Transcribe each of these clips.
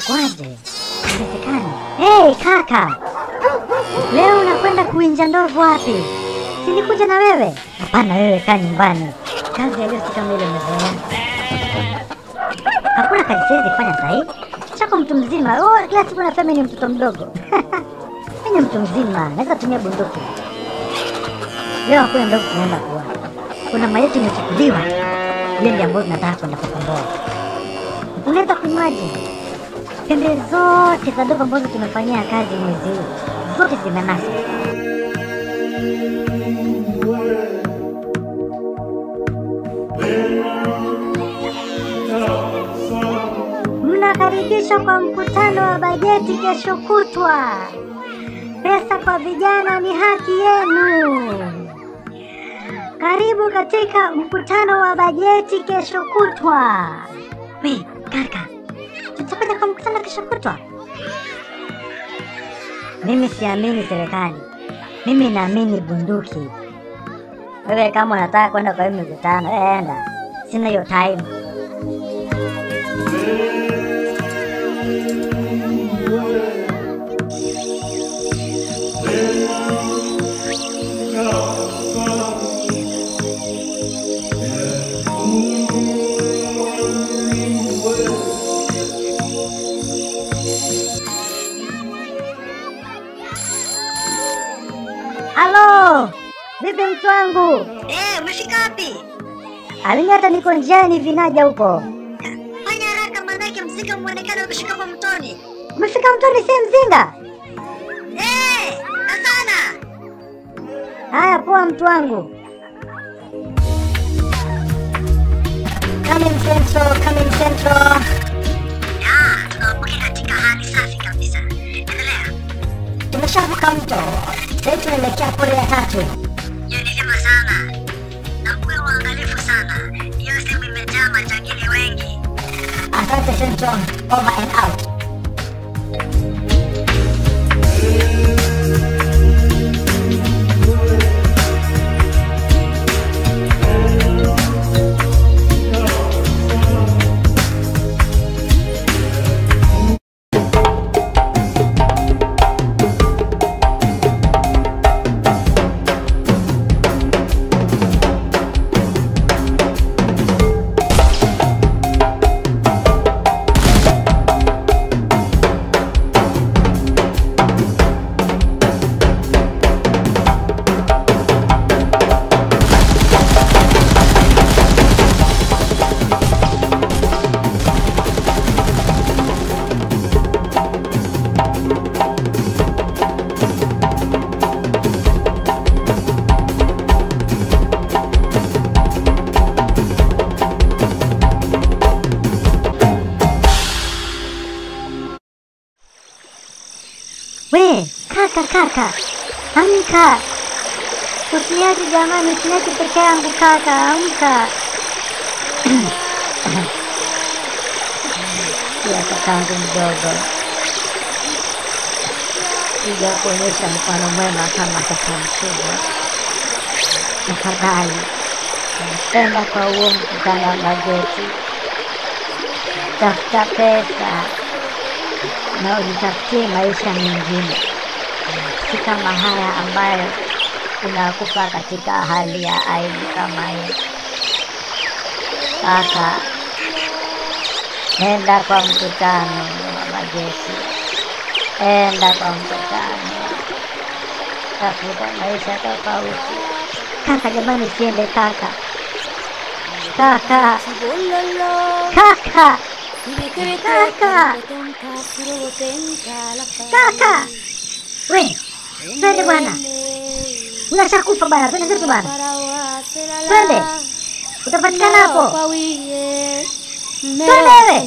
Kwaje? Haiwezekani. Hey, kaka, leo unakwenda kuinja ndovu wapi? Silikuja na wewe? Hapana, wewe kaa nyumbani. Kazi ya leo si kama ile umezoea. Hakuna kazi siwezi kufanya sahii. Chako mtu mzima. Oh, kila siku nasema mimi ni mtoto mdogo. Mimi ni mtu mzima, naweza tumia bunduki. Leo hakuna ndogo tunaenda kuona. Kuna maiti imechukuliwa. Ile ndio ambayo tunataka kwenda kukomboa. Unaweza kunywaje? Pembe zote za ndovu ambazo tumefanyia kazi mwezi huu zote zimenaswa. Mnakaribishwa kwa mkutano wa bajeti kesho kutwa. Pesa kwa vijana ni haki yenu. Karibu katika mkutano wa bajeti kesho kutwa. We, kaka, tutakwenda kwa mkutano kesho kutwa? Mimi siamini serikali, mimi naamini bunduki. Wewe kama unataka kwenda kwa hiyo mikutano, eh, enda, sina hiyo time. Halo, vipi mtu wangu? Eh, umefika wapi? Alini hata niko njiani vinaja huko. Fanya haraka manake mzinga muonekana umeshika kwa mtoni. Umefika mtoni si mzinga? Eh, na sana. Haya, poa mtu wangu. Coming Central, coming Central. Ya, tunaambukia katika hali safi kabisa. Endelea. Tumeshavuka mto. Sasa tunaelekea pole ya tatu. Hiyo ni vyema sana. Na kuwe waangalifu sana. Hiyo sehemu imejaa majangili wengi. Asante Central, over and out. We, kaka kaka, amka! Usiniache jamani, usiniache peke yangu kaka, amka! Ya kakangu mdogo, sija kuonyesha mfano mwema kama kaka mkubwa. Tafadhali napenda kwa huo mkutano wa bajeti, tafuta pesa na ujitafutie maisha mengine, si kama haya ambayo unakufa katika hali ya aibu kama hii. Kaka, nenda kwa mkutano wa bajeti, enda kwa mkutano, tafuta maisha tofauti. Kaka jamani, siende kaka, kaka, kaka, kaka. Kaka! We, twende bwana. Unashakufa bwana, twende zetu bwana. Twende. Utapatikana hapo. Twende wewe.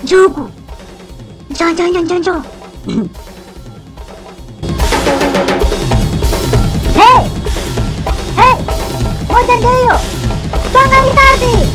njoo huku, njoo njoo njoo njoo njoo. Hey! Hey! Moja ndio hiyo, songa risasi.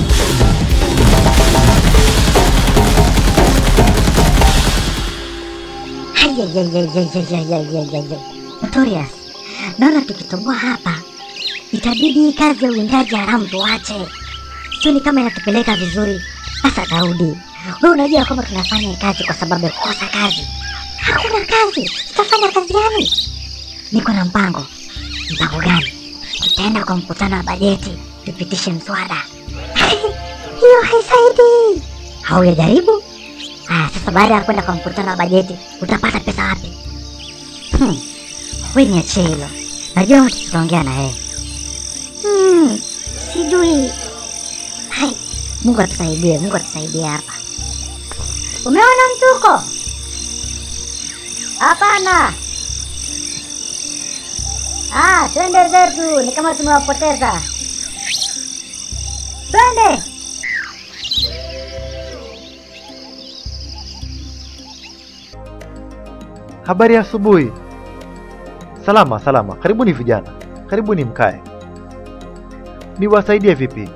Haiyaiyaiyaiyaiyaiyaiyaiya. Notorious, naona tukitoboa hapa itabidi hii kazi ya uwindaji haramu tuache. Sioni kama inatupeleka vizuri. Sasa Daudi, wewe unajua kwamba tunafanya hii kazi kwa sababu ya kukosa kazi. Hakuna kazi, tutafanya kazi gani? Niko na mpango. Mpango gani? Tutaenda kwa mkutano wa bajeti tupitishe mswada. Hiyo haisaidii. Haujajaribu? Haya, sasa baada ya kwenda kwa mkutano wa bajeti utapata pesa wapi? Hmm. We niachie hilo, najua mtu tutaongea na yeye. Hmm. Sijui. Hai, Mungu atusaidie, Mungu atusaidie hapa. Umeona mtuko? Hapana. Ah, twende zetu, ni kama tumewapoteza. Twende. Habari ya asubuhi. Salama salama, karibuni vijana, karibuni mkae. Niwasaidie vipi?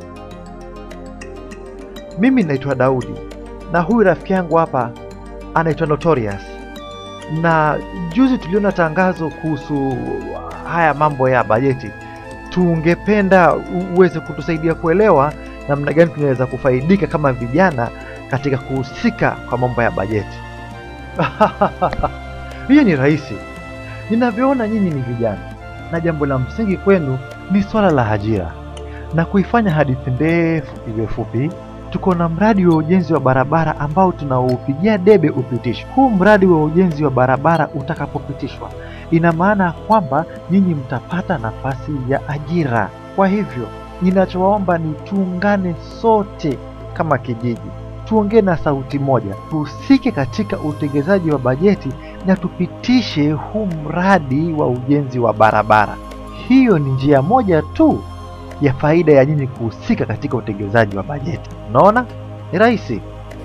Mimi naitwa Daudi na huyu rafiki yangu hapa anaitwa Notorious, na juzi tuliona tangazo kuhusu haya mambo ya bajeti. Tungependa u- uweze kutusaidia kuelewa namna gani tunaweza kufaidika kama vijana katika kuhusika kwa mambo ya bajeti. Hiyo ni rahisi. Ninavyoona nyinyi ni vijana, na jambo la msingi kwenu ni swala la ajira. Na kuifanya hadithi ndefu iwe fupi, tuko na mradi wa ujenzi wa barabara ambao tunaupigia debe upitishwe. Huu mradi wa ujenzi wa barabara utakapopitishwa, ina maana kwamba nyinyi mtapata nafasi ya ajira. Kwa hivyo, ninachowaomba ni tuungane sote kama kijiji, tuongee na sauti moja, tuhusike katika utengenezaji wa bajeti na tupitishe huu mradi wa ujenzi wa barabara. Hiyo ni njia moja tu ya faida ya nyinyi kuhusika katika utengenezaji wa bajeti. Unaona, ni rahisi.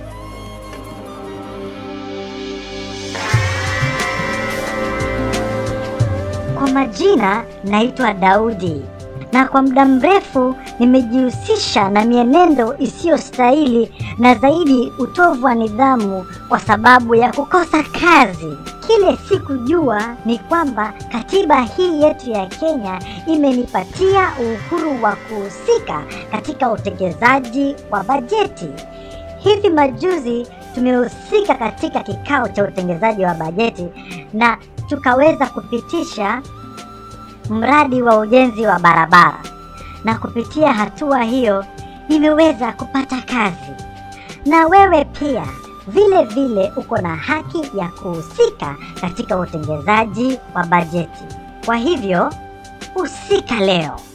Kwa majina naitwa Daudi na kwa muda mrefu nimejihusisha na mienendo isiyostahili na zaidi utovu wa nidhamu kwa sababu ya kukosa kazi. Kile sikujua ni kwamba katiba hii yetu ya Kenya imenipatia uhuru wa kuhusika katika utekelezaji wa bajeti. Hivi majuzi tumehusika katika kikao cha utengenezaji wa bajeti na tukaweza kupitisha mradi wa ujenzi wa barabara, na kupitia hatua hiyo nimeweza kupata kazi. Na wewe pia vile vile uko na haki ya kuhusika katika utengenezaji wa bajeti. Kwa hivyo husika leo.